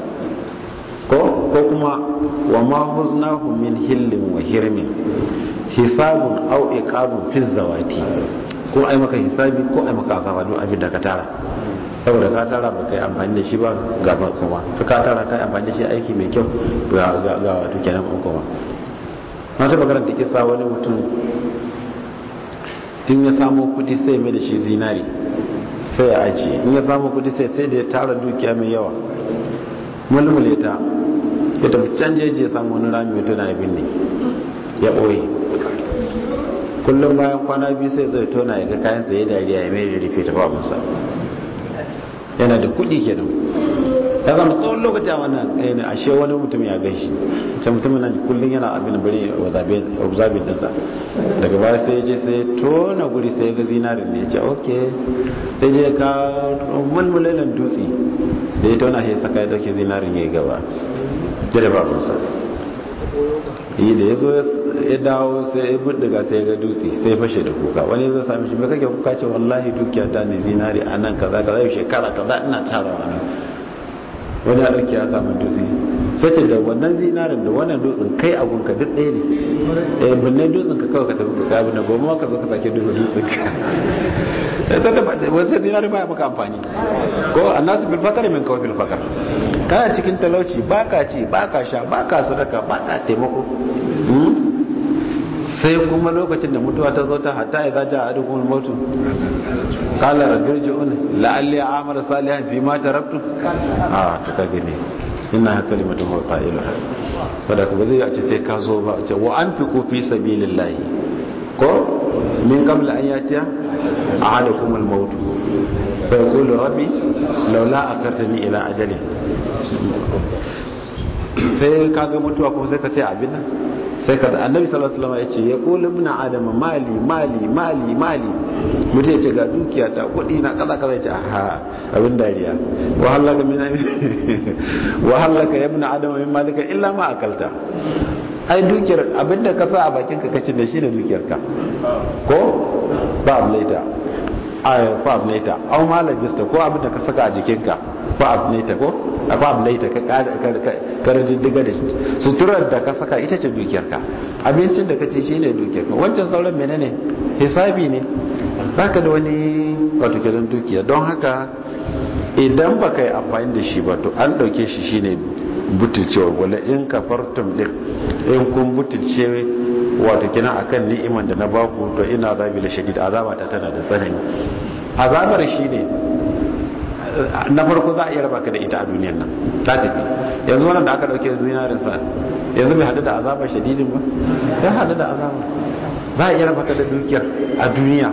ko ko kuma wa ma huznahu min hillin wa hirmin hisabun aw iqabun fi zawati ko ai maka hisabi ko ai maka azaba duk abin da ka tara saboda ka tara ba kai amfani da shi ba ga ba kuma su ka tara kai amfani da shi aiki mai kyau ga ga ga wato kenan ko kuma na ta magana da kisa wani mutum tun ya samu kudi sai mai da shi zinari sai ya ajiye in ya samu kudi sai sai da ya tara dukiya mai yawa mulmule ta ya tafi can jeji ya samu wani rami mai tuna abin ne ya ɓoye kullum bayan kwana biyu sai zai tona ya ga kayan sa ya dariya ya mai da rufe ta babansa yana da kuɗi kenan ya zama tsawon lokaci a wannan ɗaya ne ashe wani mutum ya gan shi ce mutumin nan kullum yana abin bari observing ɗinsa daga baya sai ya je sai ya tona guri sai ya ga zinarin ne ya ce ok sai je ka mulmulalin dutse da ya tona sai saka ya dauke zinarin ya yi gaba ya da babansa yi da ya zo ya dawo sai ya buddiga sai ya ga dutse sai fashe da kuka wani zai sami shi me kake kuka ce wallahi dukiya ta ne zinari a nan kaza kaza yau shekara kaza ina tarawa nan wani ya dauki ya samu dutse sace da wannan zinarin da wannan dutsen kai abun ka duk ɗaya ne eh binne dutsen ka kawai ka tafi ka abin da gobe ma ka zo ka sake duba dutsen ka ta ta wannan zinarin ba ya maka amfani ko annasu bil fakar min kawai bil fakar kana cikin talauci baka ci baka sha baka sadaka baka taimako sai kuma lokacin da mutuwa ta zo ta hatta idza jaa ahadukum al-maut qala rabbi irji'un la'alli a'malu salihan fi ma taraktu ah to kage ne inna kalimatu huwa qailuha saboda ba zai ce sai ka zo ba ce wa anfiqu fi sabilillahi ko min qabl an yatiya ahadukum al-maut fa yaqulu rabbi laula akartani ila ajali sai ka ga mutuwa kuma sai ka ce abin nan sai ka annabi sallallahu alaihi wasallam ya ce ya qul ibn adam mali mali mali mali mutum ya ce ga dukiya ta kudi na kaza kaza ya ce aha abin dariya wa halaka min wa halaka ya ibn adam min malika illa ma akalta ai dukiyar abinda ka sa a bakin ka kace da shi ne dukiyar ka ko ba ablaita ay fa ablaita aw malabista ko abinda ka saka a jikinka fa ablaita ko fa ablaita ka ka diddiga da shi suturar da ka saka ita ce dukiyarka abincin da ka ci shine dukiyarka wancan sauran menene hisabi ne baka da wani wato kiran dukiya don haka idan baka yi amfani da shi ba to an dauke shi shine butulcewa wala in kafartum din in kun butulce wato kina akan ni'iman da na baku to ina zabi la shadid azaba ta tana da tsanani azabar shine na farko za a iya raba ka da ita a duniyar nan ta tafi yanzu wannan da aka dauke zinarin sa yanzu bai hadu da azaba shadidin ba ya hadu da azaba za a iya raba ka da dukiyar a duniya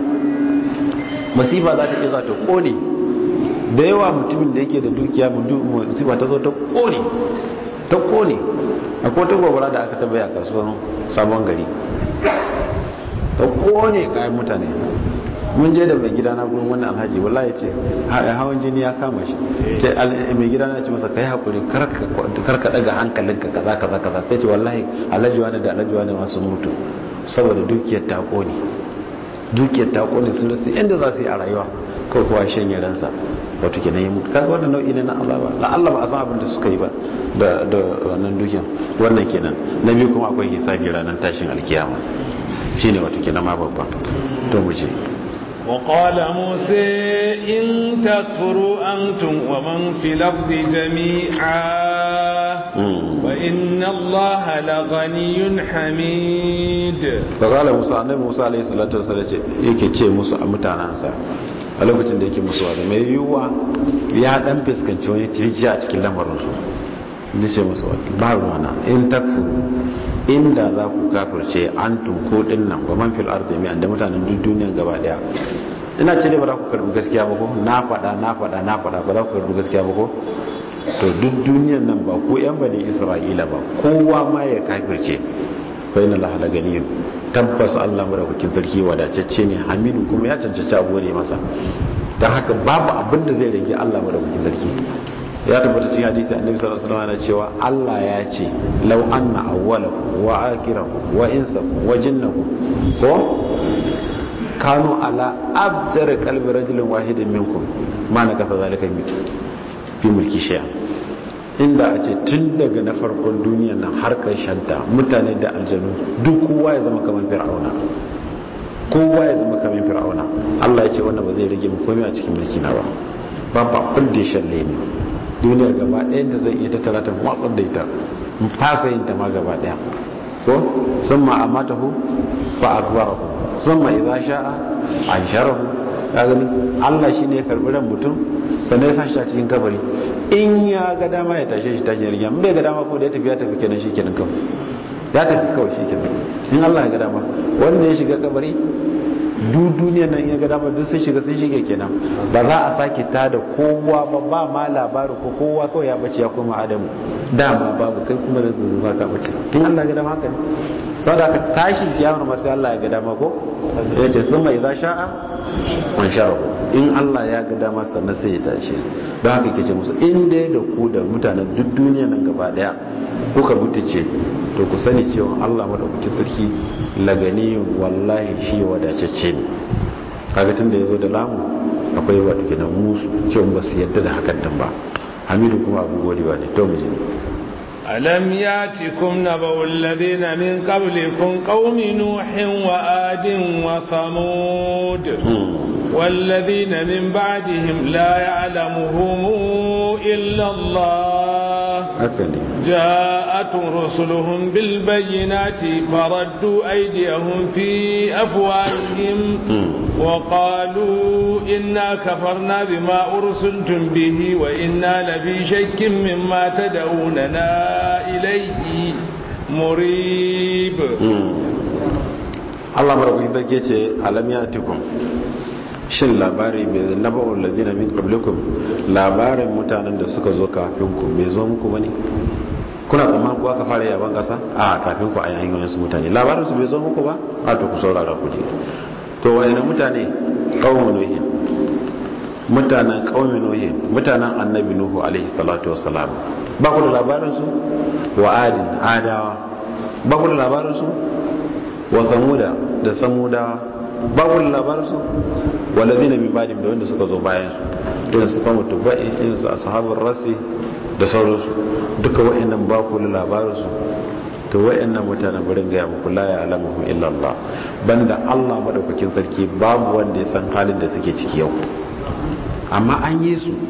masifa za ta iya za ta kone da yawa mutumin da yake da dukiya musiba ta zo ta kone ta kone akwai ta gobara da aka tabbaya a kasuwan sabon gari ta kone kayan mutane mun je da mai gida na gurin wani alhaji wallahi ya ce hawan jini ya kama shi mai gida na ce masa kai hakuri kar ka daga hankalinka kaza kaza kaza sai ce wallahi alhaji wani da alhaji wani masu mutu saboda dukiyar ta kone dukiyar ta kone sun rasu inda za su yi a rayuwa ko kuwa shanye ransa wato kenan ya mutu kaga wannan nau'i ne na azaba la Allah ba a san abin da suka yi ba da da wannan dukiyar wannan kenan na biyu kuma akwai hisabi ranar tashin alkiyama shine wato kenan ma babban to mu je وقال موسى إن تكفروا أنتم ومن في الأرض جميعا فإن الله لغني حميد فقال موسى النبي موسى عليه الصلاة والسلام yake ce musu a mutanansa a lokacin da yake musu wada mai yiwuwa ya dan fuskanci wani tirji a cikin lamarinsu da ce musu ba ruwana in takfuru inda za ku kafirce an tunko din nan ba man fil ardi mai da mutanen duk duniyan gaba daya ina ce ba za ku karbi gaskiya ba ko na faɗa na faɗa na faɗa ba za ku karbi gaskiya ba ko to duk duniyan nan ba ko yan bani isra'ila ba kowa ma ya kafirce fa inna allaha laganiyun tabbas Allah madaukakin sarki wadatacce ne hamidu kuma ya cancanci a gode masa don haka babu abin da zai rage Allah madaukakin sarki ya tabbata cikin hadisi annabi sallallahu alaihi wasallam cewa Allah ya ce law anna awwalakum wa akhirakum wa insakum wa jinnakum ko kanu ala abzar qalbi rajulin wahidin minkum ma na kafa zalika fi mulki shay'a inda a ce tun daga na farkon duniya nan har ta mutane da aljanu duk kowa ya zama kamar fir'auna kowa ya zama kamar fir'auna Allah ya ce wannan ba zai rage mu komai a cikin mulki na ba babu abin da ya shalle ni duniyar gaba ɗaya da zai iya tattara ta watsar da ita in fasa yin ta ma gaba ɗaya ko sun ma amata hu fa akbarahu sun ma idza sha'a an sharahu ka gani Allah shine ya karbi ran mutum sannan ya sa shi a cikin kabari in ya ga dama ya tashe shi tashin yarda bai ga dama ko da ya tafi ya tafi kenan shi kenan kawai ya tafi kawai shi kenan in Allah ya ga dama wanda ya shiga kabari duk duniyar nan ya ga dama duk sun shiga sun shige kenan ba za a sake ta da kowa ba ba ma labarin ko kowa kawai ya bace ya koma adamu dama babu kai kuma da zuwa ka bace in Allah ya ga dama haka ne saboda ka tashin kiyamar masu Allah ya ga dama ko ya ce sun mai za sha'a man sha'ahu in Allah ya ga dama sannan sai ya tashi don haka ke ce musu in dai da ku da mutanen duk duniya nan gaba daya kuka butice to ku sani cewa Allah madaukakin sarki lagani wallahi shi wadatacce ne kaga tunda yazo da lamu akwai wato kenan musu cewa ba su yadda da hakan din ba hamidu kuma abu godewa ne to mu je ألم ياتكم نبأ الذين من قبلكم قوم نوح وآد وثمود والذين من بعدهم لا يعلمهم إلا الله جاءت رسلهم بالبينات فردوا أيديهم في أفواههم وقالوا إنا كفرنا بما أرسلتم به وإنا لفي شك مما تدعوننا إليه مريب Allah marabuki zarge ce alam ya tikun shin labari mai naba'ul ladina min qablikum labarin mutanen da suka zo kafin ku bai zo muku bane kuna tsammanin ku aka fara yaban kasa a kafin ku a yayin wasu mutane labarin su bai zo muku ba a to ku saurara ku ji to wani mutane qaumun nuh mutanen qaumin nuh mutanen annabi nuhu alaihi salatu wassalam ba ku da labarin su wa adin adawa ba ku da labarin su wa samuda da samudawa babu labarinsu walazi na bibadim da wanda suka zo bayan su irin su kama tuba'i irin su ashabul rasi da sauransu duka wa'annan ba ku labarinsu to wa'annan mutanen barin gaya muku la ya alamuhu illa Allah banda Allah madaukakin sarki babu wanda ya san halin da suke ciki yau amma an yi su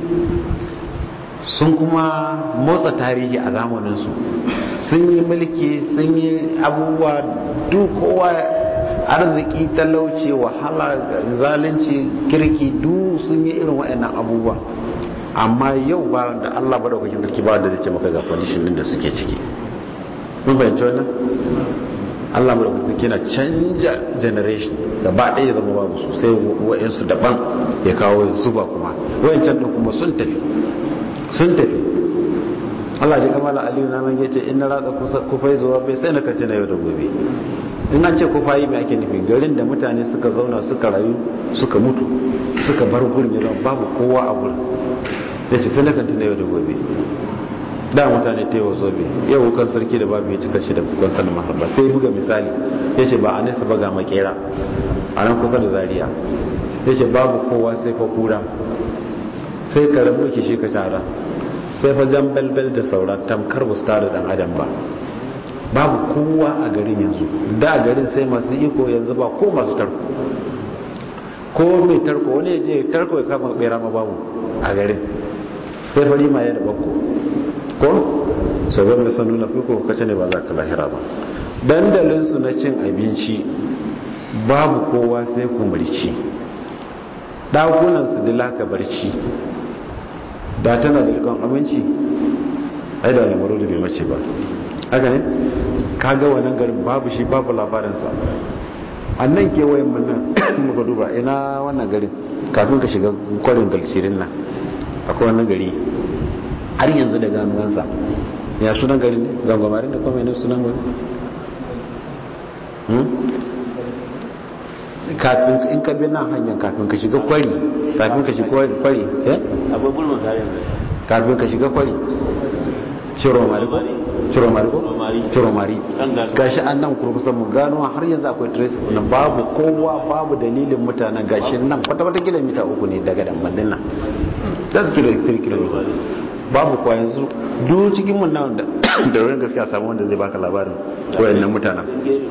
sun kuma motsa tarihi a zamaninsu sun yi mulki sun yi abubuwa duk kowa arziki talauci wahala zalunci kirki duk sun yi irin waɗannan abubuwa amma yau ba da Allah ba da kwakin sarki ba da zai ce maka ga condition din da suke ciki mun bayanci wannan Allah ba da kwakin sarki na canja generation gaba ɗaya ya zama babu su sai wa'insu daban ya kawo zuba kuma wa'incan din kuma sun tafi sun tafi Allah ji kamala aliyu na man yace in na ratsa kufai zuwa bai sai na katina yau da gobe in an ce kufayi mai ake nufi garin da mutane suka zauna suka rayu suka mutu suka bar gurin yana babu kowa a gurin ya ce sai na katina yau da gobe da mutane ta yi wa zobe yau wukan sarki da babu ya cika shi da bukwan sanin mahabba sai buga misali ya ce ba a nesa ba ga makera a nan kusa da zaria ya ce babu kowa sai fa kura sai ka rabu ke shi ka tara sai fa jan belbel da saura tamkar ba su tare dan adam ba babu kowa a garin yanzu da garin sai masu iko yanzu ba ko masu tarko ko mai tarko wani ya je tarko ya kama bera ma babu a garin sai fari ma ya da bakko ko sabon da sanu na fiko kace ne ba za ka lahira ba dandalinsu na cin abinci babu kowa sai kumurci ɗakunansu dilaka barci da tana da rikon aminci ai da lamaru da bai mace ba haka ne kaga wannan garin babu shi babu labarinsa annan kewayen mun nan muka duba ina wannan garin kafin ka shiga kwarin galsirin nan akwai wannan gari har yanzu da ganuwansa ya sunan garin ne zangwamarin da kuma ne sunan garin kafin in ka bi nan hanyar kafin ka shiga kwari kafin ka shiga kwari eh akwai gulma tare kafin ka shiga kwari ciromari ko ciromari ko ciromari gashi an nan kurkusan mu gano har yanzu akwai traces na babu kowa babu dalilin mutanen gashi nan kwata kwata kilomita uku ne daga dambandin nan da su kilo 3 kilomita babu kwa yanzu duk cikin mun nan da da wurin gaskiya samu wanda zai baka labarin wayannan mutanen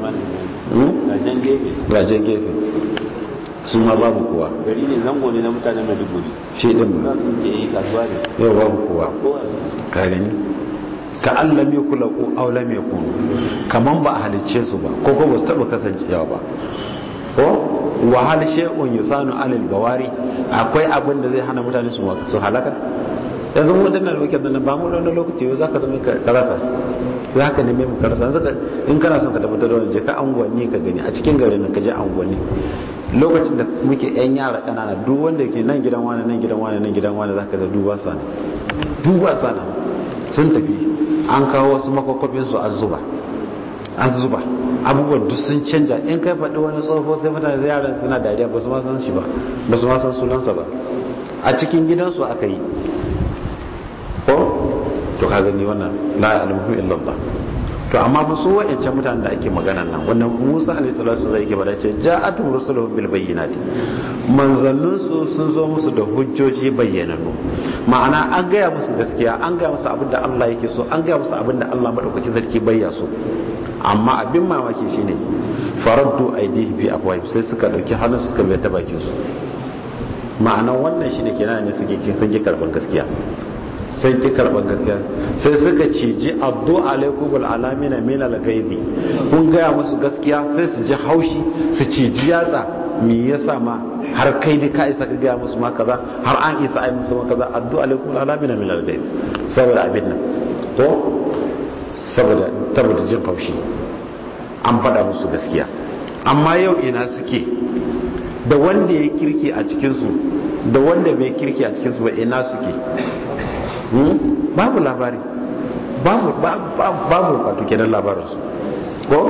gajen gefe su ma babu kowa gari ne zango ne na mutanen maiduguri shi din za su je yi kasuwa ne yau babu kowa kowa ka gani ka an lam yakula ko aw lam yakun kaman ba a halicce su ba ko ko ba su taba kasancewa ba ko wa hal shay'un yusanu alal bawari akwai abin da zai hana mutane su su halaka yanzu mu dannan lokacin nan ba mu da lokaci za ka zama ka rasa za ka neme mu ka rasa yanzu in kana son ka tabbatar da wani je ka angwanni ka gani a cikin garin nan ka je angwanni lokacin da muke yan yara kanana duk wanda ke nan gidan wani nan gidan wani nan gidan wani zaka ga duba sana duba sana sun tafi an kawo wasu makwakwafin su an zuba an zuba abubuwan duk sun canja in kai faɗi wani tsoho sai mutane da yaran suna dariya ba su ma san shi ba ba su ma san sunansa ba a cikin gidansu aka yi ko to ka gani wannan la ya'lamu illa Allah to amma ba su wa'ancan mutanen da ake magana nan wannan Musa alaihi salatu zai yake bada ce ja'atu rusuluhum bil bayyinati manzannun su sun zo musu da hujjoji bayyananu ma'ana an gaya musu gaskiya an gaya musu abinda Allah yake so an gaya musu abinda Allah madaukakin sarki bayya so amma abin mamaki shine faraddu aidihi fi afwahim sai suka dauki hannun suka mai ta bakin su ma'ana wannan shine kenan ne suke kin sun ki karban gaskiya sai ki karban gaskiya sai suka ciji addu alaikumul alamina min al-ghaibi kun gaya musu gaskiya sai su ji haushi su ciji yatsa me yasa ma har kai ne ka isa ka gaya musu ma kaza har an isa ai musu ma kaza addu alaikumul alamina min al-ghaibi saboda abin nan to saboda saboda jin haushi an faɗa musu gaskiya amma yau ina suke da wanda ya kirki a cikinsu da wanda bai kirki a cikinsu ba ina suke babu labari babu wato kenan labarinsu ko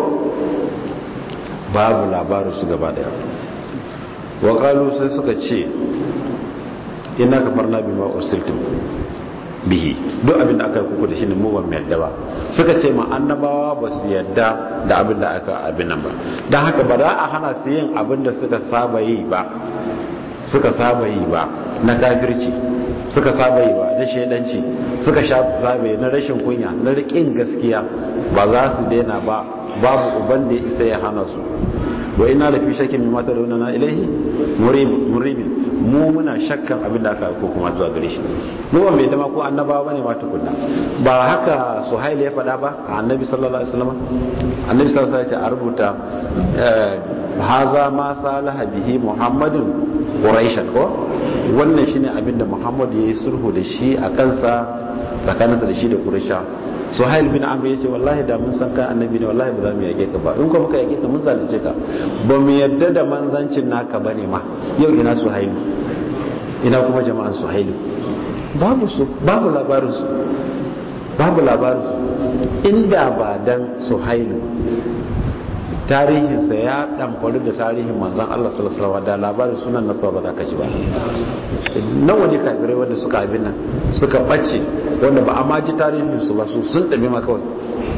babu labarinsu gaba daya waƙalu sai suka ce ina ka farna bi ma'usiltum bihi duk abin da aka yi kuku da shi ne mu ba mu yadda ba suka ce ma annabawa ba su yadda da abin da aka abin nan ba don haka ba za a hana su yin abin da suka saba yi ba suka saba yi ba na kafirci suka saba yi ba na shaidanci suka saba yi na rashin kunya na rikin gaskiya ba za su daina ba babu uban da ya isa ya hana su wa ina da fi shakkin mai mata da wani na ilahi muribin mu muna shakkan abin da aka ko kuma zuwa gare shi mu ba mai dama ko annabawa bane ma tukunna ba haka suhail ya faɗa ba a annabi sallallahu alaihi wasallam annabi sallallahu alaihi wasallam ya ce a rubuta haza ma salaha bihi muhammadun quraishan ko wannan shine abin da muhammad ya yi sulhu da shi a kansa tsakaninsa da shi da quraisha suhail bin amr yace wallahi da mun san kai annabi ne wallahi ba za mu yake ka ba in ko muka yake ka mun zalunce ka ba mu yadda da manzancin naka bane ma yau ina suhailu ina kuma jama'an suhailu babu su babu labarin su babu labarin su inda ba dan suhailu tarihinsa ya ɗamfari da tarihin manzan Allah salasalawa da labarin sunan nasa ba za ka ji ba nawa ne kafirai wanda suka abin nan suka ɓace wanda ba a ma ji tarihinsu ba su sun ɗabi ma kawai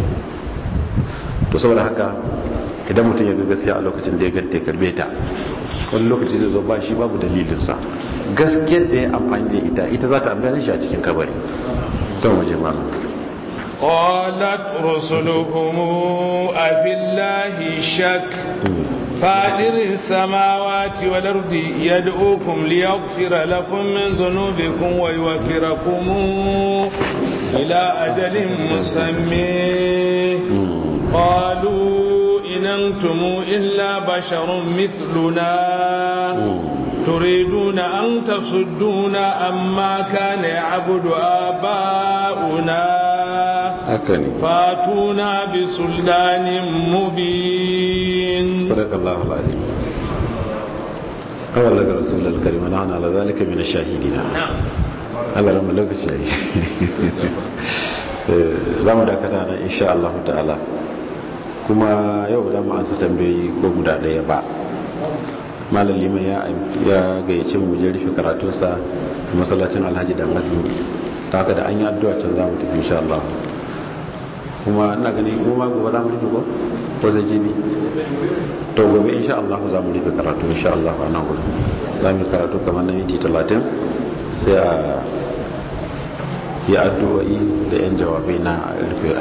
to saboda haka idan mutum ya ga gaskiya a lokacin da ya ganta ya karbe ta wani lokaci zai zo ba shi babu dalilinsa gaskiyar da ya amfani da ita ita za ta amfani shi a cikin kabari don waje malam قالت رسلهم أفي الله شك فاطر السماوات والأرض يدعوكم ليغفر لكم من ذنوبكم ويوفركم إلى أجل مسمى قالوا إن أنتم إلا بشر مثلنا تريدون أن تصدونا أما كان يعبد آباؤنا فاتونا بسلطان مبين صدق الله العظيم قال لك رسول الكريم ونحن على ذلك من الشاهدين نعم Allah rama lokaci yayi za mu dakata nan insha Allah ta'ala kuma yau da mu ansa tambayi ko guda daya ba malam liman ya ya gayyace mu je rufe karatunsa a masallacin Alhaji dan Asimi ta haka da an yi addu'a can za mu tafi insha Allah kuma ina gani kuma gobe za mu rufe ko ko zai jibi to gobe insha Allah za mu rufe karatu insha Allah a nan gudu za mu yi karatu kamar na minti talatin sai a yi addu'o'i da yan jawabai na rufe